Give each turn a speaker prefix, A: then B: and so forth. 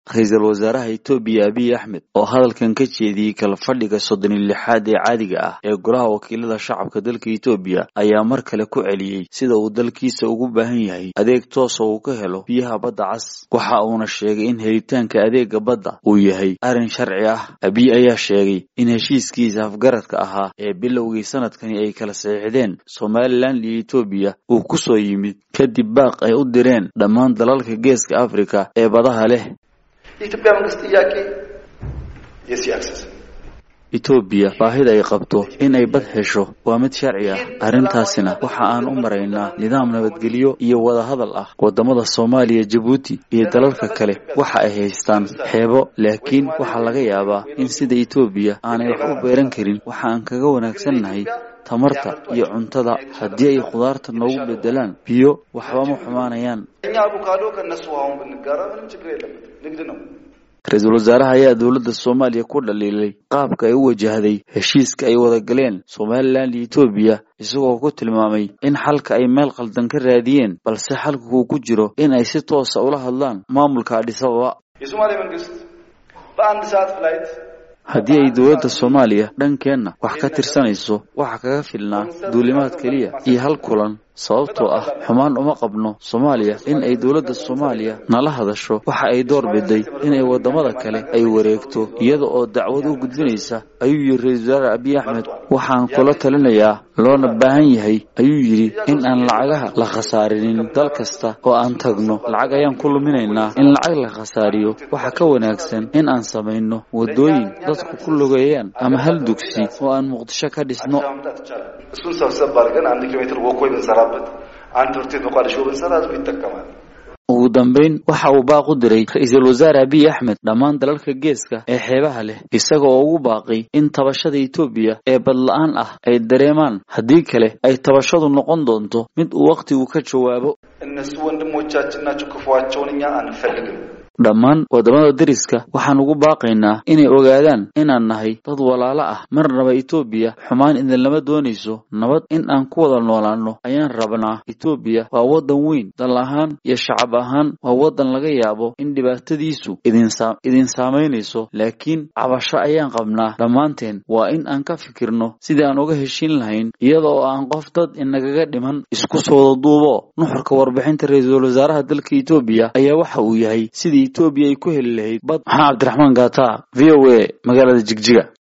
A: ra-iisul wasaaraha etoobiya abiy axmed oo hadalkan ka jeediyey kala fadhiga soddon iyo lixaad ee caadiga ah ee golaha wakiilada shacabka dalka etoobiya ayaa mar kale ku celiyey sida uu dalkiisa ugu baahan yahay adeeg toosa uu ka helo biyaha badda cas waxa uuna sheegay in helitaanka adeega badda uu yahay arrin sharci ah abiy ayaa sheegay in heshiiskiisa afgaradka ahaa ee bilowgii sanadkani ay kala saxiixdeen somalilan iyo etoobiya uu ku soo yimid kadib baaq ay u direen dhammaan dalalka geeska afrika ee badaha leh
B: የኢትዮጵያ መንግስት ጥያቄ የሲ አክሰስ
A: etoobiya baahida ay qabto in ay bad hesho waa mid sharci ah arrintaasina waxa aan u maraynaa nidaam nabadgelyo iyo wadahadal ah wadamada soomaaliya jabuuti iyo dalalka kale waxa ay haystaan xeebo laakiin waxaa laga yaabaa in sida etoobiya aanay wax u beeran karin waxa aan kaga wanaagsannahay tamarta iyo cuntada haddii ay khudaarta noogu bedelaan biyo waxba ma xumaanayaan
B: እኛ አቮካዶ ከእነሱ አሁን ብንጋራ ምንም ችግር የለበትም ንግድ ነው
A: ra-iisul wasaaraha ayaa dowladda soomaaliya ku dhaliilay qaabka ay u wajahday heshiiska ay wada galeen somalilan iyo etoobiya isagoo ku tilmaamay in xalka ay meel qaldan ka raadiyeen balse xalka uu ku jiro in ay si toosa ula hadlaan maamulka adhisababa
B: የሶማሌ መንግስት በአንድ ሰዓት ፍላይት
A: haddii ay dowladda soomaaliya dhankeenna wax ka tirsanayso waxa kaga filnaa duulimaad keliya iyo hal kulan sababtoo ah xumaan uma qabno soomaaliya in ay dowladda soomaaliya nala hadasho waxa ay door biday inay waddamada kale ay wareegto iyada oo dacwad u gudbinaysa ayuu yidhi ra-iisul wasaare abiy axmed waxaan kula talinayaa loona baahan yahay ayuu yidhi in aan lacagaha la khasaarinin dal kasta oo aan tagno lacag ayaan ku luminaynaa in lacag la khasaariyo waxa ka wanaagsan in aan samayno waddooyin dadku ku lugeeyaan ama hal dugsi oo aan muqdisho ka dhisno
B: ማምጣት ይቻላል እሱን ሰብሰብ አድርገን አንድ ኪሎ ሜትር ወኮይ ብንሰራበት አንድ ትምህርት ቤት መቋደሾ ብንሰራ ህዝቡ ይጠቀማል
A: ugu dambayn waxa uu baaq u diray ra-iisul wasaare abiy axmed dhammaan dalalka geeska ee xeebaha leh isaga oo ugu baaqay in tabashada etoobiya ee badla-aan ah ay dareemaan haddii kale ay tabashadu noqon doonto mid uu wakhtigu ka jawaabo
B: እነሱ ወንድሞቻችን ናቸው ክፉዋቸውን እኛ አንፈልግም
A: dhammaan waddamada deriska waxaan ugu baaqaynaa inay ogaadaan inaan nahay dad walaalo ah marnaba etoobiya xumaan idinlama doonayso nabad in aan ku wada noolaanno ayaan rabnaa etoobiya waa waddan weyn dal ahaan iyo shacab ahaan waa waddan laga yaabo in dhibaatadiisu idin saamaynayso laakiin cabasho ayaan qabnaa dhammaanteen waa in aan ka fikirno sidii aan uga heshiin lahayn iyada oo aan qof dad inagaga dhiman isku soo wada duubo nuxurka warbixinta ra-iisul wasaaraha dalka etoobiya ayaa waxa uu yahay sidii etoobiya ay ku heli lahayd bad maxamed cabdiraxmaan gaata v o a magaalada jigjiga